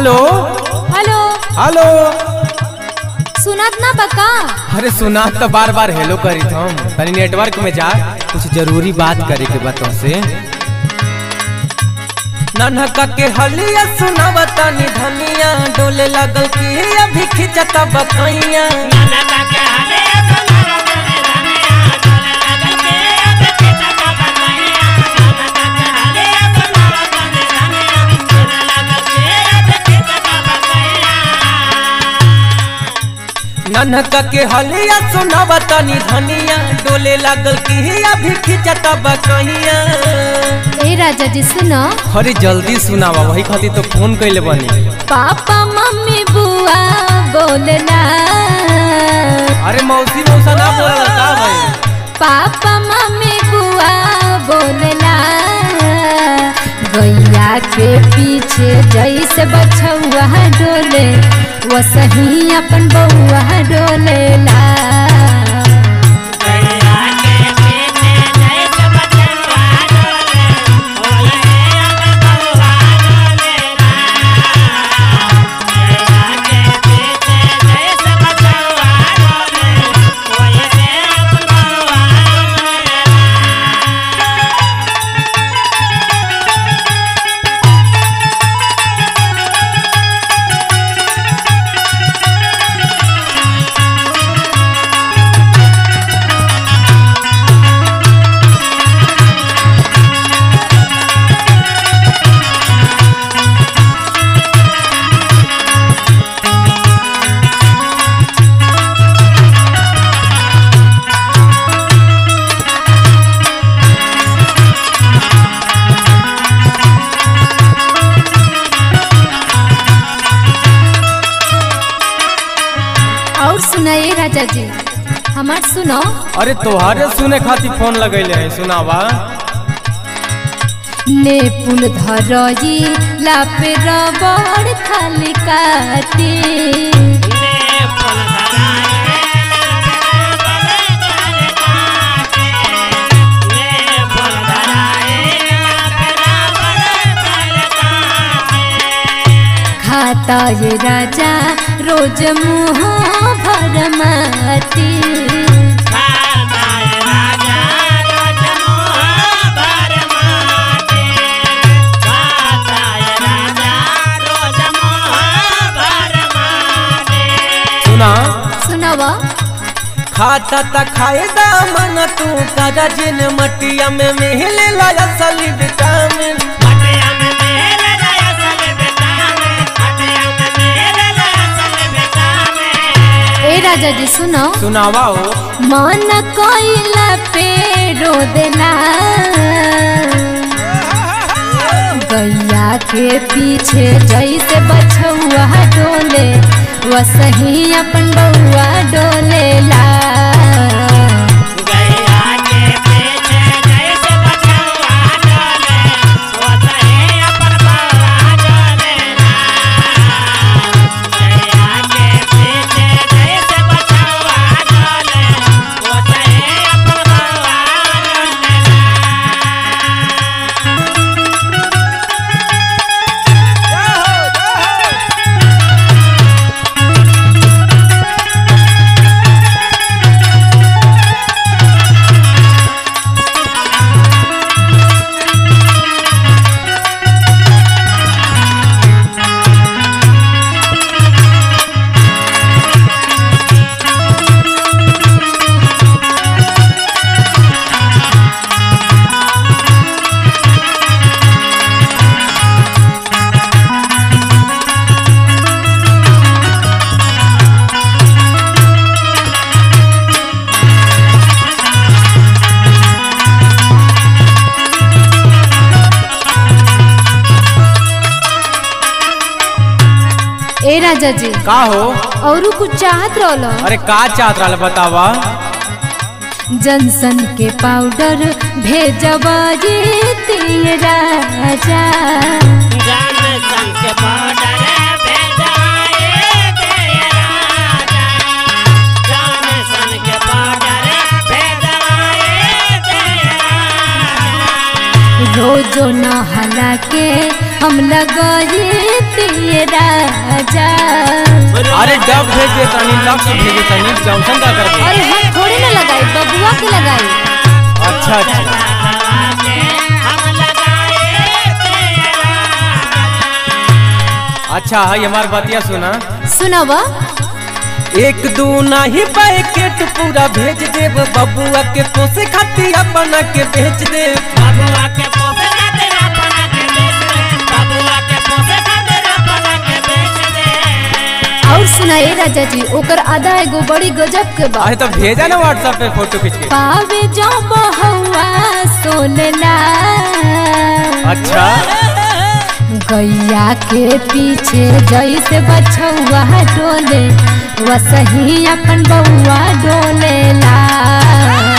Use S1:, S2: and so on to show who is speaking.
S1: hello
S2: hello
S1: hello
S2: सुनत ना बका
S1: अरे सुना तो बार बार हेलो करी हम तनी नेटवर्क में जा कुछ जरूरी बात करे के बा तुमसे नन्हका के हलिया सुनावा तनी धनिया डोले लगल की अभी खिंचता बकैया नन्हका के हलिया सुनावा तनी धनिया डोले लगल की अभी खिंचता बकैया
S2: ए राजा जी सुनो
S1: अरे जल्दी सुनावा वही खातिर तो फोन कैले बनी
S2: पापा मम्मी बुआ बोलना
S1: अरे मौसी मौसा ना बोला का भाई
S2: पापा मम्मी बुआ बोलना गैया के पीछे जैसे बछुआ डोले वसही अपन बउआ डोलेला और सुनाइए राजा जी हमार सुनो
S1: अरे तोहारे सुने खातिर फोन लगैले है सुनावा
S2: ने पुल धरई लापे रबड़ थाली काटी खाता ये राजा रोज मुँह भर माटी
S1: सुना
S2: सुनावा
S1: खाता त खाए दा मन तू काजा जिन मटिया में मिले ला असली विटामिन
S2: ए राजा जी सुनो
S1: सुनावा हो
S2: मन कोइला पे रो देला गैया के पीछे जैसे बछुआ डोले वसही अपन बउआ डोलेला ए राजा जी
S1: का हो
S2: और कुछ चाहत रहलो
S1: अरे का चाहत रहा बतावा
S2: जनसन के पाउडर भेजबा जे तीन राजा रोजो नहला के हम लगाई दिए राजा
S1: अरे डब भेज दे तनी लक्स भेज दे तनी जॉनसन का कर दे
S2: अरे हम थोड़ी ना लगाई बबुआ के लगाई
S1: अच्छा अच्छा अच्छा है हमार बतिया सुना
S2: सुनब
S1: एक दू नहीं पैकेट पूरा भेज देब बबुआ के पोसे खातिर अपना के बेच देब
S2: और सुनाए राजा जी ओकर आधा एगो बड़ी गजब के बा
S1: अरे तो भेजा ना व्हाट्सएप पे फोटो खींच के
S2: पावे जो बहुआ सोनला
S1: अच्छा
S2: गैया के पीछे जैसे बछौआ डोले वसही अपन बउआ डोलेला